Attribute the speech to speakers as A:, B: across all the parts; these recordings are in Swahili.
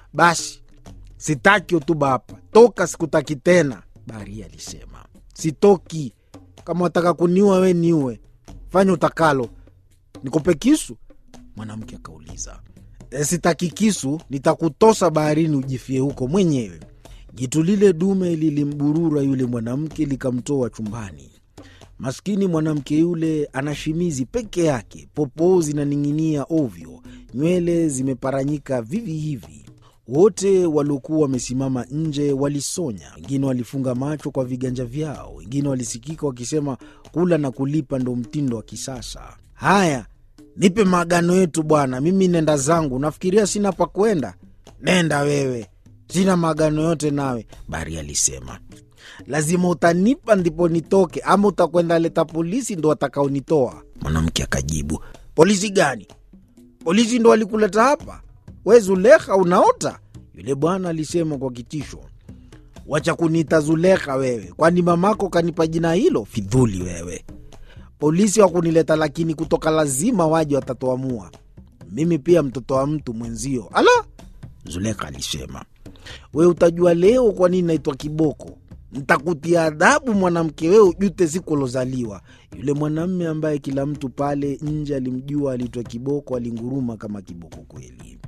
A: Basi sitaki hotuba hapa, toka, sikutaki tena. Baharia alisema sitoki. Kama wataka kuniua we niue, fanya utakalo. Nikupe kisu? Mwanamke akauliza. E, sitaki kisu, nitakutosa baharini ujifie huko mwenyewe. Jitu lile dume lilimburura yule mwanamke likamtoa chumbani. Maskini mwanamke yule ana shimizi peke yake, popoo zinaning'inia ovyo, nywele zimeparanyika vivi hivi. Wote waliokuwa wamesimama nje walisonya, wengine walifunga macho kwa viganja vyao, wengine walisikika wakisema kula na kulipa ndo mtindo wa kisasa. Haya, nipe maagano yetu bwana, mimi nenda zangu. Nafikiria sina pa kwenda. Nenda wewe, sina maagano yote nawe, Bari alisema. Lazima utanipa ndipo nitoke, ama utakwenda leta polisi ndo watakaonitoa. Mwanamke akajibu, polisi gani? Polisi ndo walikuleta hapa? We Zulekha, unaota? Yule bwana alisema kwa kitisho. Wacha kuniita Zulekha wewe, kwani mamako kanipa jina hilo? Fidhuli wewe. Polisi wakunileta, lakini kutoka lazima waje, watatoamua. Mimi pia mtoto wa mtu mwenzio. Ala, Zulekha alisema, we utajua leo kwa nini naitwa kiboko. Ntakutia adhabu mwanamke, wewe ujute siku ulozaliwa. Yule mwanamme ambaye kila mtu pale nje alimjua aliitwa Kiboko alinguruma kama kiboko kweli.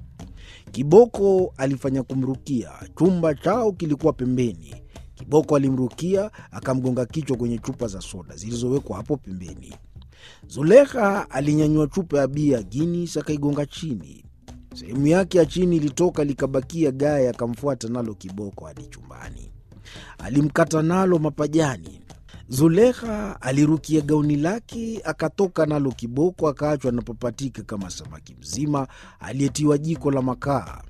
A: Kiboko alifanya kumrukia. Chumba chao kilikuwa pembeni. Kiboko alimrukia akamgonga kichwa kwenye chupa za soda zilizowekwa hapo pembeni. Zulekha alinyanyua chupa ya bia Guinness akaigonga chini. Sehemu yake ya chini ilitoka likabakia gaya, akamfuata nalo Kiboko hadi chumbani. Alimkata nalo mapajani. Zulekha alirukia gauni lake akatoka nalo Kiboko akaachwa anapapatika kama samaki mzima aliyetiwa jiko la makaa.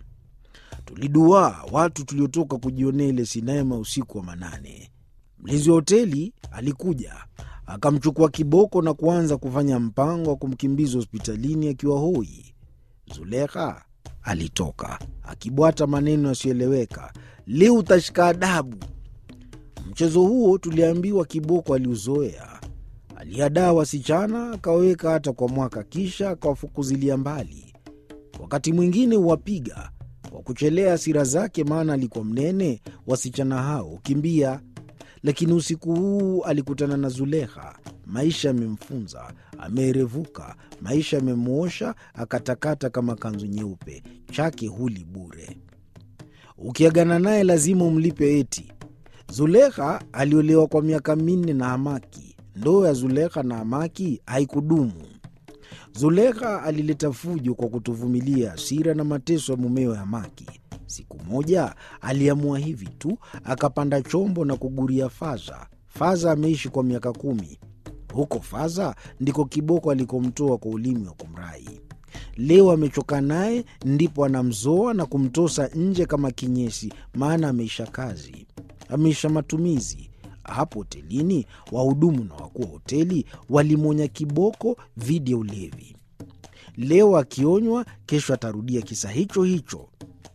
A: Tuliduaa watu tuliotoka kujionea ile sinema usiku wa manane. Mlinzi wa hoteli alikuja akamchukua Kiboko na kuanza kufanya mpango wa kumkimbiza hospitalini akiwa hoi. Zulekha alitoka akibwata maneno yasiyoeleweka, leo utashika adabu. Mchezo huo tuliambiwa Kiboko aliuzoea. Aliadaa wasichana akawaweka hata kwa mwaka, kisha akawafukuzilia mbali. Wakati mwingine huwapiga kwa kuchelea hasira zake, maana alikuwa mnene, wasichana hao kimbia. Lakini usiku huu alikutana na Zulekha. Maisha yamemfunza, ameerevuka, maisha yamemwosha, akatakata kama kanzu nyeupe, chake huli bure. Ukiagana naye lazima umlipe eti. Zulekha aliolewa kwa miaka minne na Hamaki. Ndoa ya Zulekha na Hamaki haikudumu. Zulekha alileta fujo kwa kutovumilia hasira na mateso ya mumewe Hamaki. Siku moja aliamua hivi tu, akapanda chombo na kuguria Faza. Faza ameishi kwa miaka kumi. Huko Faza ndiko Kiboko alikomtoa kwa ulimi wa kumrai. Leo amechoka naye, ndipo anamzoa na kumtosa nje kama kinyesi, maana ameisha kazi, ameisha matumizi. Hapo hotelini wahudumu na wakuu wa hoteli walimwonya Kiboko dhidi ya ulevi. Leo akionywa, kesho atarudia kisa hicho hicho.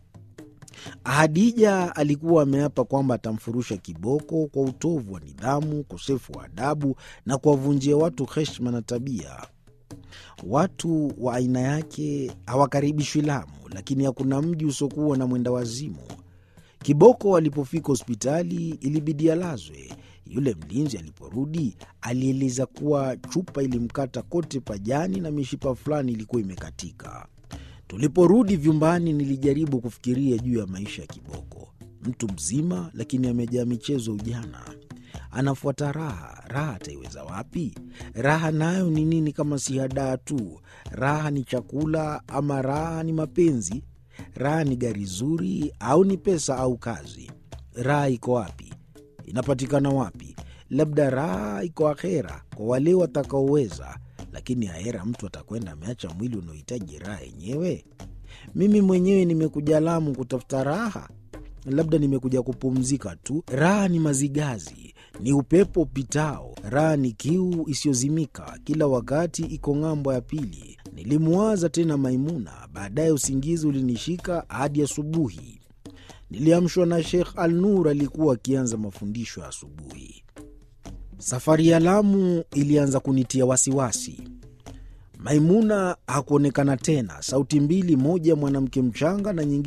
A: Hadija alikuwa ameapa kwamba atamfurusha Kiboko kwa utovu wa nidhamu, ukosefu wa adabu na kuwavunjia watu heshima na tabia. Watu wa aina yake hawakaribishwi Lamu, lakini hakuna mji usiokuwa na mwenda wazimu. Kiboko alipofika hospitali ilibidi alazwe. Yule mlinzi aliporudi alieleza kuwa chupa ilimkata kote pajani na mishipa fulani ilikuwa imekatika. Tuliporudi vyumbani, nilijaribu kufikiria juu ya maisha ya Kiboko. Mtu mzima, lakini amejaa michezo ujana, anafuata raha. Raha ataiweza wapi? Raha nayo ni nini kama si hadaa tu? Raha ni chakula ama raha ni mapenzi? Raha ni gari zuri au ni pesa au kazi? Raha iko wapi? Inapatikana wapi? Labda raha iko akhera kwa wale watakaoweza, lakini ahera mtu atakwenda ameacha mwili unaohitaji raha yenyewe. Mimi mwenyewe nimekuja Lamu kutafuta raha, labda nimekuja kupumzika tu. Raha ni mazigazi, ni upepo upitao. Raha ni kiu isiyozimika, kila wakati iko ng'ambo ya pili. Nilimwaza tena Maimuna, baadaye usingizi ulinishika hadi asubuhi. Niliamshwa na Sheikh Al Nur, alikuwa akianza mafundisho ya asubuhi. Safari ya Lamu ilianza kunitia wasiwasi. Maimuna hakuonekana tena. Sauti mbili, moja mwanamke mchanga na nyingine